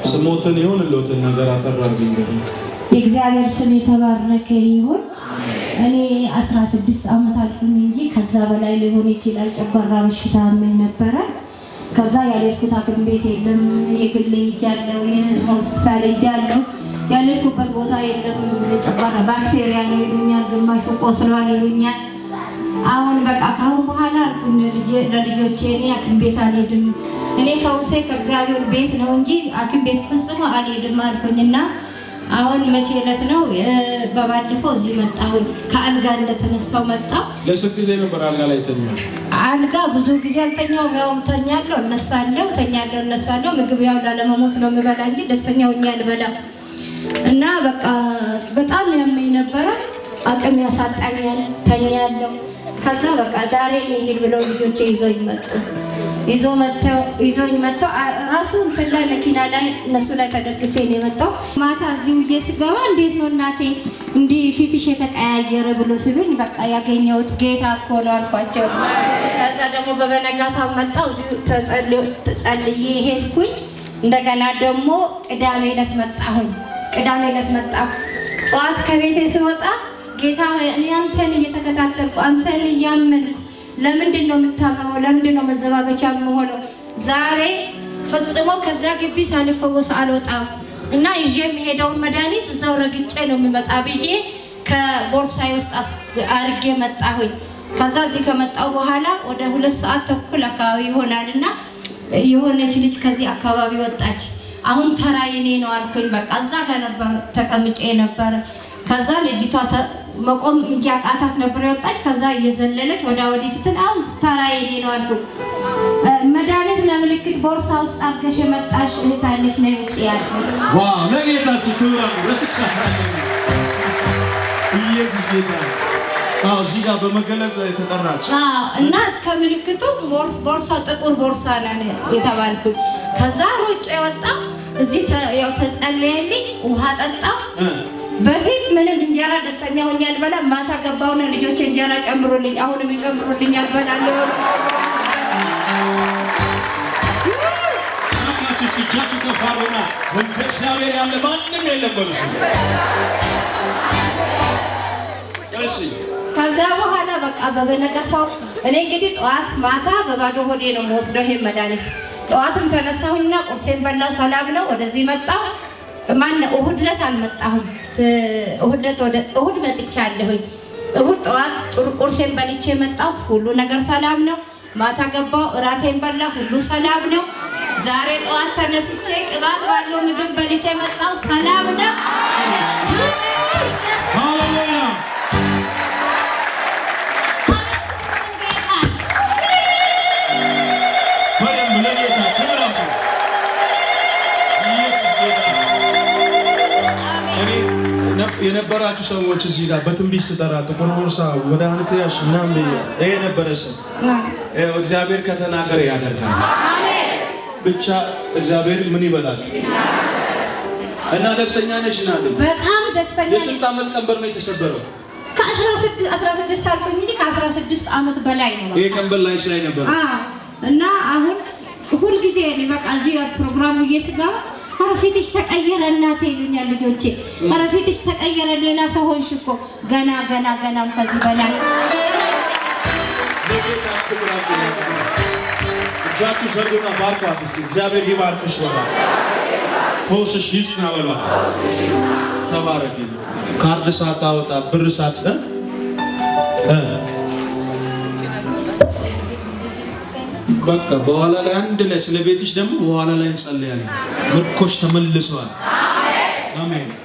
ስሞትን ይሁን ሎትን ነገር አጠራልኝ እንግዲህ የእግዚአብሔር ስም የተባረከ ይሁን። እኔ 16 ዓመት አልኩኝ እንጂ ከዛ በላይ ሊሆን ይችላል። ጨጓራ በሽታ ምን ነበረ። ከዛ ያልሄድኩት ሐኪም ቤት የለም። የግል ሄጃለሁ፣ የሆስፒታል ሄጃለሁ። ያልሄድኩበት ቦታ የለም። ጨጓራ ባክቴሪያ ነው ይሉኛል፣ ግማሹ ቆስሏል ይሉኛል። አሁን በቃ ካሁን በኋላ አልኩኝ ለልጄ- ለልጆቼ እኔ ሐኪም ቤት አልሄድም። እኔ ፈውሴ ከእግዚአብሔር ቤት ነው እንጂ ሐኪም ቤት ፈጽሞ አልሄድም አልኩኝና አሁን መቼ ዕለት ነው እ፣ በባለፈው እዚህ መጣሁኝ። ከአልጋ እንደተነሳው መጣሁ። ለስንት ጊዜ ነበር አልጋ ላይ ተኛሽ? አልጋ ብዙ ጊዜ አልተኛውም። ያው ተኛለሁ፣ እነሳለሁ፣ ተኛለሁ፣ እነሳለሁ። ምግብ ያው ላለመሞት ነው የምበላ እንጂ ደስተኛ ሆኜ አልበላም። እና በቃ በጣም ያመኝ ነበረ። አቅም ያሳጣኛል፣ ተኛለሁ። ከዛ በቃ ዛሬ እንሂድ ብለው ልጆቼ ይዞኝ መጡ። ይዞ መጥተው ይዞኝ መጥተው አ- ራሱ እንትን ላይ መኪና ላይ እነሱ ላይ ተደግፌ ነው የመጣው። ማታ እዚህ ውዬ ስገባ እንዴት ነው እናቴ እንዲህ ፊትሽ የተቀያየረ ብሎ ሲሉኝ በቃ ያገኘሁት ጌታ እኮ ነው አልኳቸው። ከዛ ደግሞ በበነጋታው መጣው እዚሁ ተጸል- ተጸልዬ ሄድኩኝ። እንደገና ደግሞ ቅዳሜ ዕለት መጣሁኝ። ቅዳሜ ዕለት መጣሁ። ጠዋት ከቤቴ ስወጣ ጌታ ሆይ እኔ አንተን እየተከታተልኩ አንተን እያመንኩ ለምንድን ነው የምታመመው? ለምንድን ነው መዘባበቻ የምሆነው? ዛሬ ፈጽሞ ከዛ ግቢ ሳልፈወስ አልወጣም እና ይዤ የሚሄደውን መድኃኒት እዛው ረግጬ ነው የሚመጣ ብዬ ከቦርሳዬ ውስጥ አስ- አርጌ መጣሁኝ። ከዛ እዚህ ከመጣሁ በኋላ ወደ ሁለት ሰዓት ተኩል አካባቢ ይሆናል እና የሆነች ልጅ ከዚህ አካባቢ ወጣች። አሁን ተራ የኔ ነው አልኩኝ። በቃ እዛ ጋር ነበር ተቀምጬ ነበረ። ከዛ ልጅቷ ተ- መቆም እያቃታት ነበር የወጣች። ከዛ እየዘለለች ወደ ወዲህ ስትል አሁን ተራ የኔ ነው አልኩኝ። እ፣ መድኃኒት ለምልክት ቦርሳ ውስጥ አድርገሽ የመጣሽ እህት አለች ነይ ውጪ ያልኩኝ። ዋው ለጌታ ሲክብር ረስቻለሁ። ኢየሱስ ጌታ ነው። አዎ እዚህ ጋር በመገለጥ የተጠራች አዎ፣ እና እስከ ምልክቱ ቦርስ ቦርሳው ጥቁር ቦርሳ ነው የተባልኩኝ። ከዛ ሮጬ ወጣ እዚህ ተ- ያው ተጸለየልኝ፣ ውሃ ጠጣሁ። እ፣ በፊት ምንም እንጀራ ደስተኛ ሆኜ አልበላም። ማታ ገባሁና ልጆች እንጀራ ጨምሩልኝ፣ አሁንም ይጨምሩልኝ አልበላለሁ። አምላካችሁ እስኪ እጃችሁ ከፍ አድርጉና እንደ እግዚአብሔር ያለ ማንም የለም በሉ እስኪ። እሺ ከዛ በኋላ በቃ በበነገፋው እኔ እንግዲህ ጠዋት ማታ በባዶ ሆዴ ነው የምወስደው ይሄን መድኃኒት። ጠዋትም ተነሳሁኝና ቁርሴን በላው፣ ሰላም ነው። ወደዚህ መጣሁ። ማን እሁድ ዕለት አልመጣሁም። ት- እሁድ ዕለት ወደ እሁድ መጥቻለሁኝ። እሁድ ጠዋት ጥሩ ቁርሴን በልቼ መጣሁ። ሁሉ ነገር ሰላም ነው። ማታ ገባሁ፣ እራቴን በላሁ፣ ሁሉ ሰላም ነው። ዛሬ ጠዋት ተነስቼ ቅባት ባለው ምግብ በልቼ መጣሁ፣ ሰላም ነው። ሃሌሉያ በደንብ ለጌታ ክብር አምጡ። ኢየሱስ ጌታ ነው። እኔ ነ- የነበራችሁ ሰዎች እዚህ ጋር በትንቢት ስጠራ ጥቁር ቦርሳ መድኃኒት ያሽ ምናምን ብዬ ይሄ ነበረ ሰው ይኸው እግዚአብሔር ከተናገረ ያደርጋል። ብቻ እግዚአብሔር ምን ይበላችሁ እና ደስተኛ ነሽ ናለ በጣም ደስተኛ ነኝ። የስንት ዓመት ቀንበር ነው የተሰበረው? ከ16 አልኩኝ እንጂ ከ16 ዓመት በላይ ነው። ይሄ ቀንበር ላይሽ ላይ ነበር። አዎ። እና አሁን ሁልጊዜ እኔ በቃ እዚህ ፕሮግራሙ እየስገባ ኧረ ፊትሽ ተቀየረ እናቴ ይሉኛል ልጆቼ። ኧረ ፊትሽ ተቀየረ ሌላ ሰው ሆንሽ እኮ ገና ገና ገናም ከዚህ በላይ ለጌታ ክብር አምጡ። እጃችሁ ዘርጉና ባርኳት እስኪ። እግዚአብሔር ይባርክሽ በሏት። ፈውስሽ ይጽና በሏት። ተባረኪ። ካርድ ሳታወጣ ብር ሳት እ? እ? በቃ በኋላ ላይ አንድ ላይ ስለ ቤትሽ ደግሞ በኋላ ላይ እንጸልያለን። ምርኮሽ ተመልሷል። አሜን።